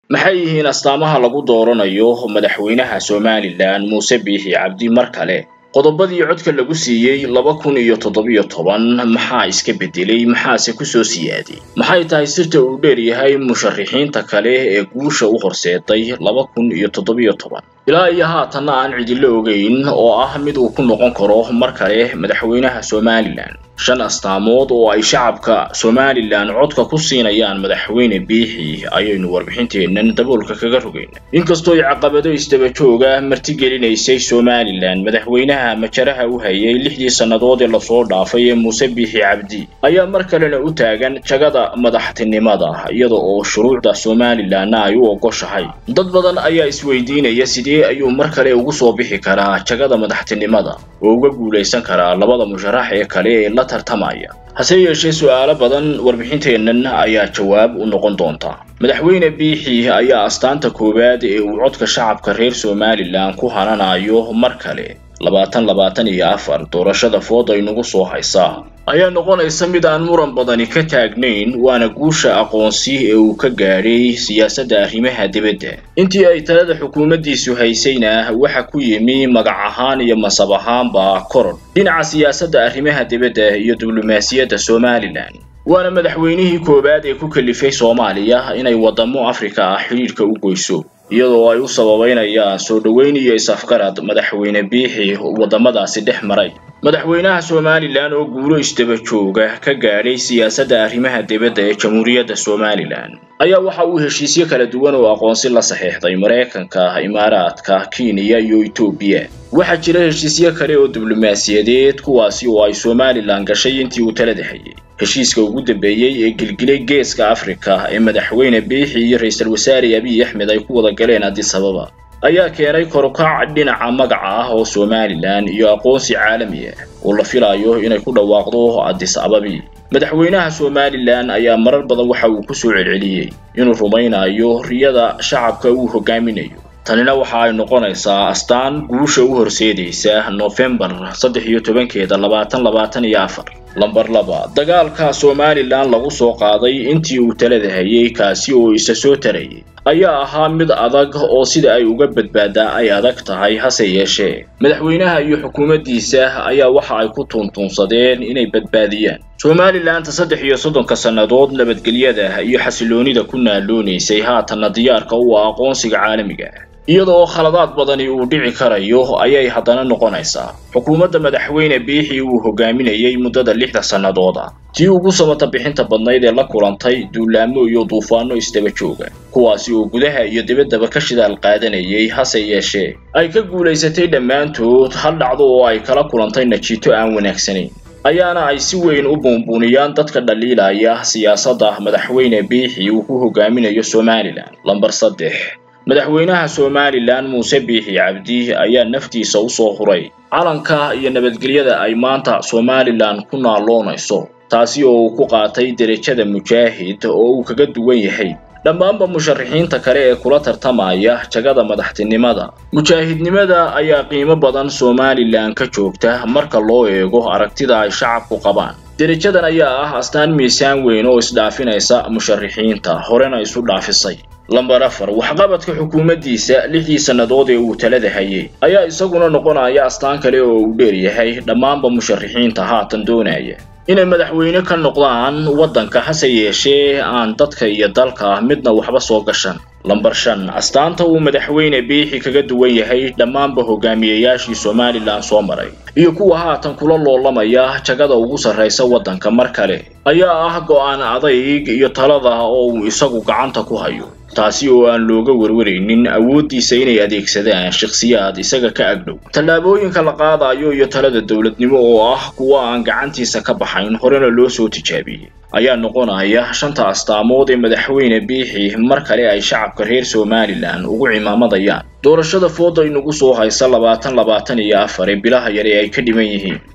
maxay yihiin astaamaha lagu dooranayo madaxweynaha somalilan muuse biixi cabdi mar kale qodobadii codka lagu siiyey laba kun iyo toddobiyo toban maxaa iska beddelay maxaase kusoo siyaaday maxay tahay sirta uu dheer yahay musharixiinta kale ee guusha u horseeday laba kun iyo toddobiyo toban ilaa iyo haatanna aan cidilo ogeyn oo ah mid uu ku noqon karo mar kale madaxweynaha somalilan shan astaamood oo ay shacabka somalilan codka ku siinayaan madaxweyne biixi ayaynu warbixinteennan daboolka kaga rogayna inkastoo ay caqabado isdaba jooga martigelinaysay somalilan madaxweynaha majaraha u hayay lixdii sannadood ee lasoo dhaafay ee muuse biixi cabdi ayaa mar kalena u taagan jagada madaxtinimada iyada oo shuruucda somalilanna ay u ogoshahay dad badan ayaa isweydiinaya sidee ayuu mar kale ugu soo bixi karaa jagada madaxtinimada oo uga guulaysan karaa labada musharax ee kale ee la tartamaya hase yeeshee su'aalo badan warbixinteennan ayaa jawaab u noqon doonta madaxweyne biixi ayaa astaanta koowaad ee uu codka shacabka reer somalilan ku hananayo mar kale labaatan labaatan iyo afar doorashada food ay nagu soo haysaa ayaa noqonaysa mid aan muran badani ka taagnayn waana guusha aqoonsi ee uu ka gaadhay siyaasadda arrimaha dibadda intii ay talada xukuumaddiisu haysayna waxa ku yimi magac ahaan iyo masab ahaanba korodh dhinaca siyaasadda arrimaha dibadda iyo diblomaasiyadda somalilan waana madaxweynihii koowaad ee ku kalifay soomaaliya inay waddamo afrika ah xidhiidhka u goyso iyadoo ay u sababeynayaan soo dhoweyn iyo is-afgarad madaxweyne biixi waddamadaasi dhex maray madaxweynaha somalilan oo guulo isdaba jooga ka gaadhay siyaasadda arrimaha dibadda ee jamhuuriyadda somalilan ayaa waxa uu heshiisyo kala duwan oo aqoonsi la saxiixday maraykanka imaaraadka kenya iyo etoobiya waxaa jira heshiisyo kale oo diblomaasiyadeed kuwaasi oo ay somalilan gashay intii uu talada hayay heshiiska ugu dambeeyey ee gilgilay geeska afrika ee madaxweyne biixi iyo ra-iisul wasaare abiy axmed ay ku wada galeen addis ababa ayaa keenay korukac dhinaca magaca ah oo somalilan iyo aqoonsi caalami ah oo la filayo inay ku dhawaaqdo addis ababi madaxweynaha somalilan ayaa marar badan waxa uu ku soo celceliyey inuu rumaynayo riyada shacabka uu hogaaminayo tanina waxa ay noqonaysaa astaan guusha u horseedaysa nofembar saddex iyo tobankeeda labaatan labaatan iyo afar lamber laba dagaalka somalilan lagu soo qaaday intii uu talada hayay kaasi oo isa soo tarayay ayaa ahaa mid adag oo sida ay uga badbaadaa ay adag tahay hase yeeshee madaxweynaha iyo xukuumaddiisa ayaa waxa ay ku tuuntuunsadeen inay badbaadiyaan somalilanta saddex iyo soddonka sannadood nabadgelyada iyo xasiloonida ku naaloonaysay haatanna diyaarka u ah aqoonsiga caalamiga iyadoo khaladaad badani uu dhici karayo ayay haddana noqonaysaa xukuumadda madaxweyne biixi uu hogaaminayay muddada lixda sannadood ah tii ugu samata bixinta badnayd ee la kulantay duulaamo iyo duufaano isdaba jooga kuwaasi oo gudaha iyo dibaddaba ka shidaal qaadanayay hase yeeshee ay ka guulaysatay dhammaantood hal dhacdo oo ay kala kulantay najiito aan wanaagsanayn ayaana ay si weyn u buunbuuniyaan dadka dhaliilaya siyaasadda madaxweyne biixi uu ku hogaaminayo somalilan lamber saddex madaxweynaha somalilan muuse biixi cabdi ayaa naftiisa u soo huray calanka iyo nabadgelyada ay maanta somalilan ku naaloonayso taasi oo uu ku qaatay derajada mujaahid oo uu kaga duwan yahay dhammaanba musharixiinta kale ee kula tartamaya jagada madaxtinimada mujaahidnimada ayaa qiimo badan somalilan ka joogta marka loo eego aragtida ay shacabku qabaan derajadan ayaa ah astaan miisaan weyn oo isdhaafinaysa musharixiinta horena isu dhaafisay lamber afar waxqabadka xukuumaddiisa lixdii sannadood ee uu talada hayay ayaa isaguna noqonaya astaan kale oo uu dheer yahay dhammaanba musharixiinta haatan doonaya inay madaxweyne ka noqdaan waddanka hase yeeshee aan dadka iyo dalka midna waxba soo gashan lamber shan astaanta uu madaxweyne biixi kaga duwan yahay dhammaanba hogaamiyayaashii somalilan soo maray iyo kuwa haatan kula loolamaya jagada ugu sarraysa waddanka mar kale ayaa ah go'aan adayg iyo talada oo uu isagu gacanta ku hayo taasi oo aan looga warwaraynin awooddiisa inay adeegsadaan shakhsiyaad isaga ka agdhow tallaabooyinka la qaadayo iyo talada dowladnimo oo ah kuwa aan gacantiisa ka baxayn horena loo soo tijaabiyey ayaa noqonaya shanta astaamood ee madaxweyne biixi mar kale ay shacabka reer somalilan ugu cimaamadayaan doorashada fooda inagu soo haysa labaatan labaatan iyo afar ee bilaha yare ay ka dhiman yihiin